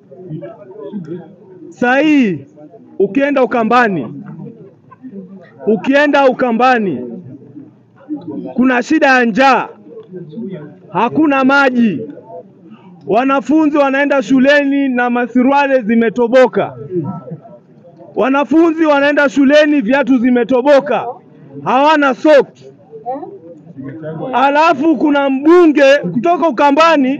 Saa hii ukienda Ukambani, ukienda Ukambani kuna shida ya njaa, hakuna maji, wanafunzi wanaenda shuleni na masuruale zimetoboka, wanafunzi wanaenda shuleni viatu zimetoboka, hawana socks. Alafu kuna mbunge kutoka Ukambani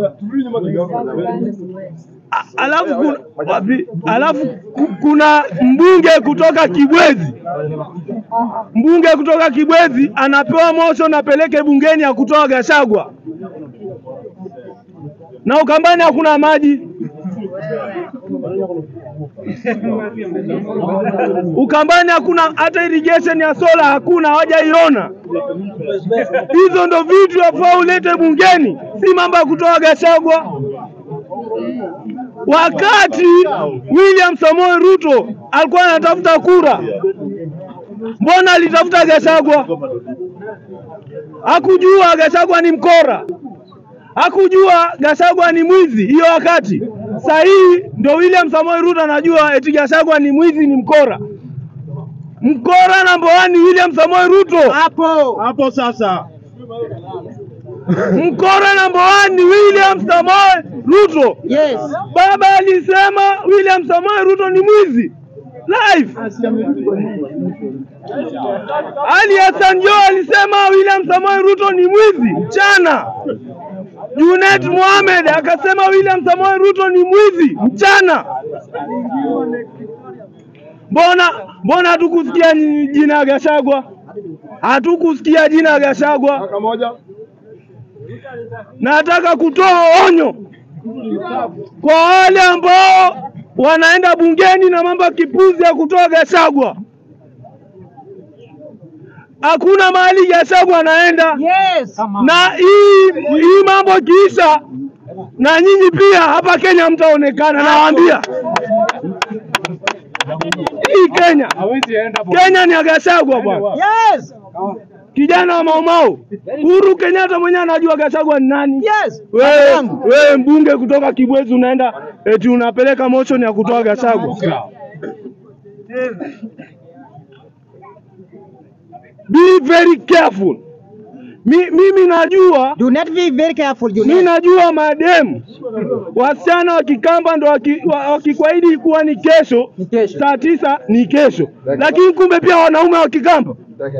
A- alafu kuna, wapi? alafu ku- kuna mbunge kutoka Kibwezi, mbunge kutoka Kibwezi anapewa motion apeleke bungeni ya kutoa Gashagwa, na Ukambani hakuna maji. Ukambani hakuna hata irrigation ya sola, hakuna, hawajaiona. Hizo ndo vitu yafaa ulete bungeni, si mambo ya kutoa Gashagwa. Wakati William Samoei Ruto alikuwa anatafuta kura, mbona alitafuta Gachagua? Hakujua Gachagua ni mkora, hakujua Gachagua ni mwizi hiyo wakati. Saa hii ndo William Samoei Ruto anajua eti Gachagua ni mwizi, ni mkora. Mkora namba one ni William Samoei Ruto. hapo hapo sasa. Mkora namba one ni William Samoei Ruto. Yes. Baba alisema William Samoei Ruto ni mwizi live. Ali Hassan Joho alisema William Samoei Ruto ni mwizi mchana. Junet Mohamed akasema William Samoei Ruto ni mwizi mchana. Mbona mbona hatukusikia ni- jina ya Gachagua? Hatukusikia jina ya Gachagua. Nataka kutoa onyo kwa wale ambao wanaenda bungeni na mambo ya kipuzi ya kutoa Gachagua. Hakuna mahali Gachagua anaenda, Yes. na hii hii mambo kiisha, na nyinyi pia hapa Kenya mtaonekana, nawaambia hii Kenya, Kenya ni ya Gachagua bwana. Yes. Kijana wa Maumau Uhuru Kenyatta mwenyewe anajua Gachagua ni nani. Yes. Wewe wewe mbunge kutoka Kibwezi unaenda eti unapeleka motion ya kutoa Gachagua. Be very careful. Mi, mimi najua Do not be very careful, mi Junet. najua mademu wasichana wa Kikamba ndo waki- wa- wakikuahidi kuwa ni kesho Ni kesho. saa tisa ni kesho, lakini kumbe pia wanaume wa Kikamba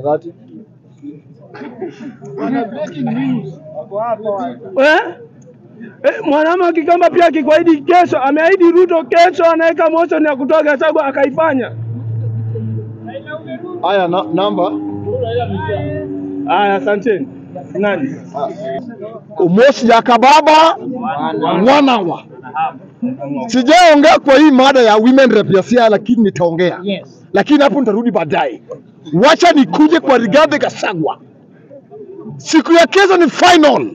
eh? Eh, mwanaume wa Kikamba pia akikuahidi kesho, ameahidi Ruto kesho anaweka motion ya kutoa Gachagua akaifanya. Haya, na, namba Aya, asanteni. Nani? Umosi ya kababa wanawa. Sijaongea kwa hii mada ya women rep ya Siaya, lakini nitaongea, Yes. lakini hapo nitarudi baadaye. Wacha nikuje kwa Rigathi Gachagua. Siku ya kesho ni final,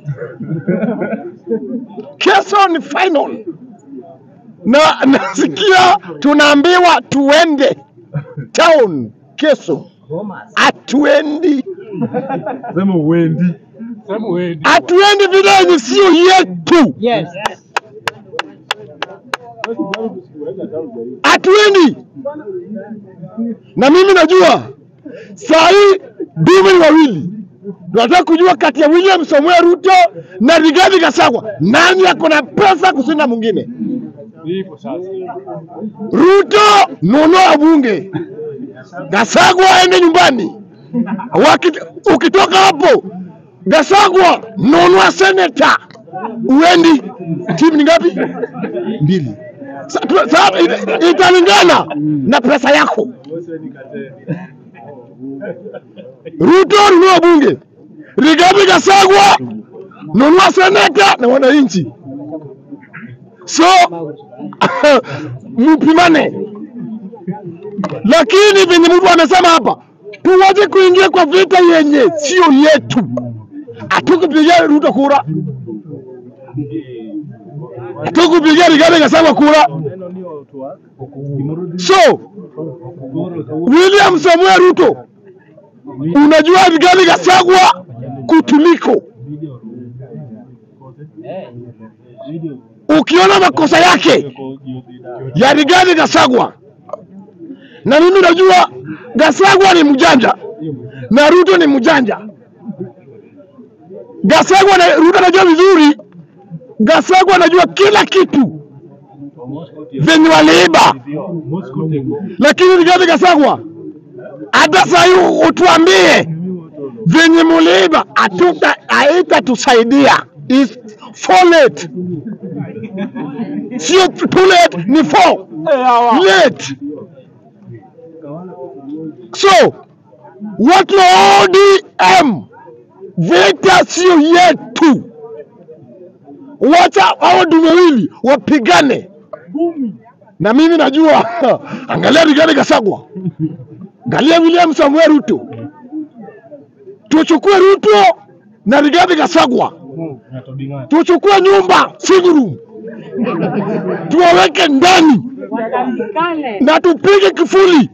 kesho ni final, na nasikia tunaambiwa tuende town kesho, hatuendi hatuendi vile yenye sio yetu, Yes. hatuendi. Na mimi najua saa hii dume ni wawili, tunataka kujua kati ya William Samoei Ruto na Rigathi Gachagua nani ako na pesa kushinda mwingine. Ruto nunua bunge, Gachagua aende nyumbani. Waki, ukitoka hapo Gachagua nunua seneta, uendi. Timu ni ngapi? Mbili. Sa- tu- sa- ita- Italingana na pesa yako. Ruto nunua bunge, Rigathi Gachagua nunua seneta na wananchi. So mpimane, lakini venye mtu amesema hapa, tuwache kuingia kwa vita yenye sio yetu. Hatukupigia Ruto kura, hatukupigia Rigathi Gachagua kura. So William Samuel Ruto, unajua Rigathi Gachagua kutuliko ukiona makosa yake ya Rigathi Gachagua, na mimi najua Gachagua ni mjanja na Ruto ni mjanja. Gachagua na Ruto anajua vizuri, Gachagua anajua kila kitu venye waliiba, lakini Rigathi Gachagua, hata saa hii utuambie venye muliiba, hatuta haitatusaidia. Is for late, sio too late, ni for late. So watu wa ODM, vita sio yetu, wacha hao dume wawili wapigane, na mimi najua angalia Rigathi Gachagua, angalia William Samuel Ruto, tuchukue Ruto na Rigathi Gachagua, tuchukue nyumba single room tuwaweke ndani Watandikane na tupige kifuli,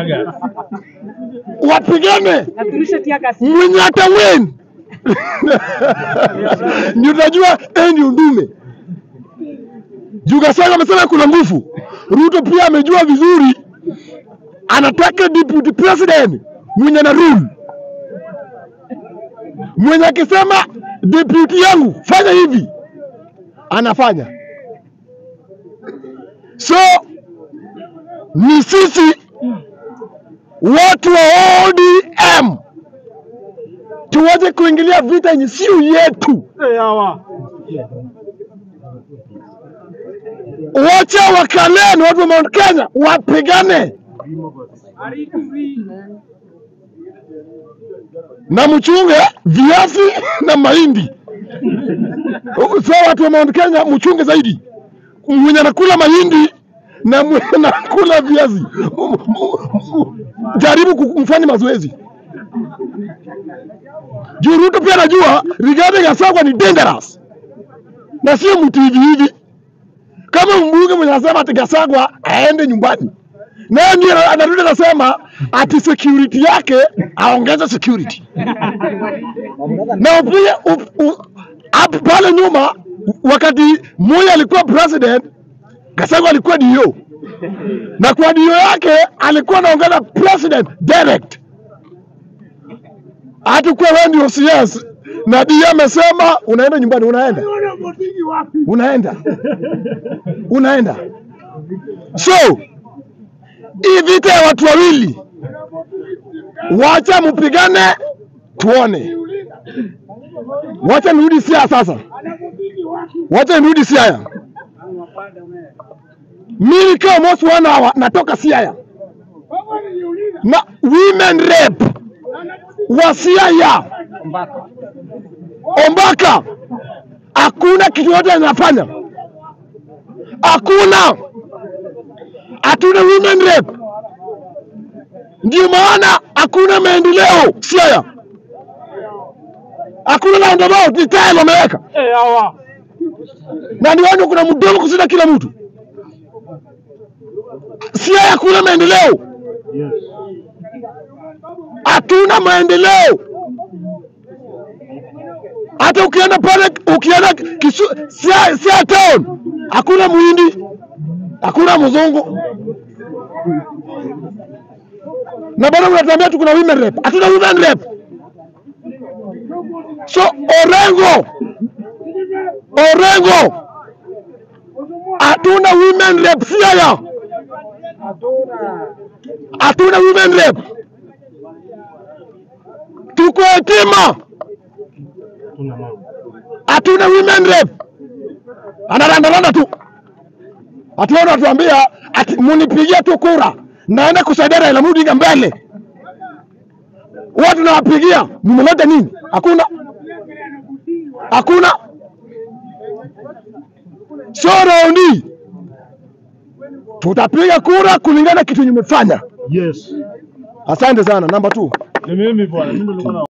wapigane na turushe tiagasi. mwenye atawin ndio utajua eh, ndio ndume. Juu Gachagua amesema kuna nguvu. Ruto pia amejua vizuri, anataka deputy president mwenye na rule, mwenye akisema deputy yangu fanya hivi, anafanya. So ni sisi watu wa ODM tuwache kuingilia vita yenye sio yetu. Wacha wakaleni watu wa Mount Kenya wapigane na mchunge viazi na mahindi. So watu wa Mount Kenya mchunge zaidi, mwenye anakula mahindi na mwenye anakula viazi, jaribu kumfanya mazoezi juu Ruto pia anajua Rigathi Gachagua ni dangerous na sio mtu hivi hivi. Kama mbunge mwenye anasema ati Gachagua aende nyumbani, naye ndiye ana- anarudi anasema ati security yake aongeze security na pia u- u- hapo pale nyuma, wakati Moi alikuwa president, Gachagua alikuwa DO na kwa DO yake alikuwa anaongeza president direct hatakuwa wewe ndio CS na dia amesema unaenda nyumbani, unaenda unaenda unaenda. So hii vita ya watu wawili, wacha mpigane, tuone. Wacha nirudi Siaya sasa, wacha nirudi Siaya. Mimi kama almost one hour natoka Siaya na women rep wa Siaya Ombaka, hakuna kitu yote anafanya, hakuna, hatuna women rep. Ndio maana hakuna maendeleo Siaya, hakuna roundabout, ni tile wameweka, na ndio maana kuna mdomo kushinda kila mtu. Siaya hakuna maendeleo, hatuna maendeleo. Hata ukienda pale, ukienda Kisu, Siaya, Siaya town hakuna muhindi, hakuna mzungu, na bado unatuambia tu kuna women rep. Hatuna women rep. So Orengo, Orengo, hatuna women rep Siaya, hatuna women rep. Tuko yatima, hatuna women rep. Anarandaranda tu, hatuona watuambia ati munipigia tu kura, naenda kusaidia Raila Amolo Odinga mbele. Watu nawapigia, mmeleta nini? Hakuna, hakuna. So raundi tutapiga kura kulingana kitu nyumefanya. Yes. Asante sana. Namba 2. Ni mimi bwana, mimi nilikuwa na